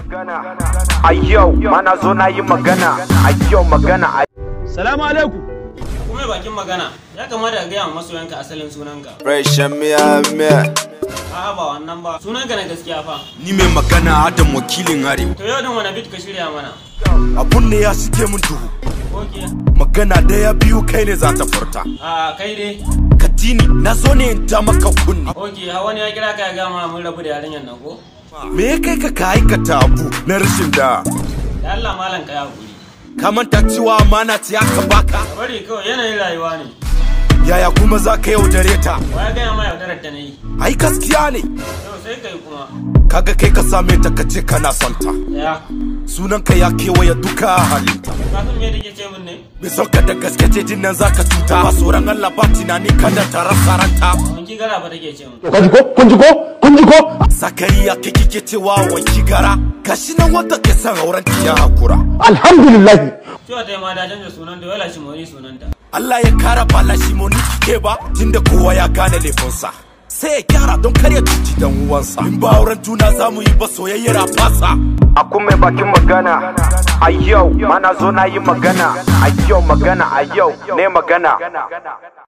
a yau mana zo na yi magana a yau magana a Salamu alaikum. kuma bakin magana ya kamata ka gaya wa masoyanka asalin sunanka Rashin miya miya a'a ba wannan ba sunanka na gaskiya fa Ni mai magana Adam wakilin Arewa. to yau din wani bit ka shirya mana Abun ne ya shige mun duhu. oke Magana daya biyu kai ne za ta furta. a kai dai Katini na zo ne in ta maka kunni. oke hawa ne ya kira ka ya gama mun rabu da yarinyar nan ko Me ya kai ka ka aikata abu na rashin da? da Allah malam ka ya hakuri Ka manta cewa amana ce aka baka. ka bari kawai yanayin rayuwa ne Yaya kuma za ka yaudare ta? wa ya gaya ma yaudarar ta na yi Ai gaskiya ne. yau sai kai kuma Kaga kai ka same ta ka ce kana son ta. ya Sunanka ya kewaye duka halinta. kafin me take ce min ne Bai son ka da gaske ce jin nan za ka cuta. Ba tsoron Allah ba tunani kada ta rasa ranta. wanki gara ba take ce min Kun ji ko? Kun ji ko? Kun ji ko? Zakariya kai kike cewa wanki gara. Gashi nan wanda ke son auren ya hakura. Alhamdulillah. cewa ta yi ma da canza sunan da wala shi mori sunanta Allah ya kara bala shi moni ke ba tunda kowa ya gane laifinsa. Sai ya gyara don kar ya cuci dan uwansa. In ba auren juna za mu yi ba soyayyar a fasa. a kuma bakin magana a yau mana zo na yi magana a yau magana a yau ne magana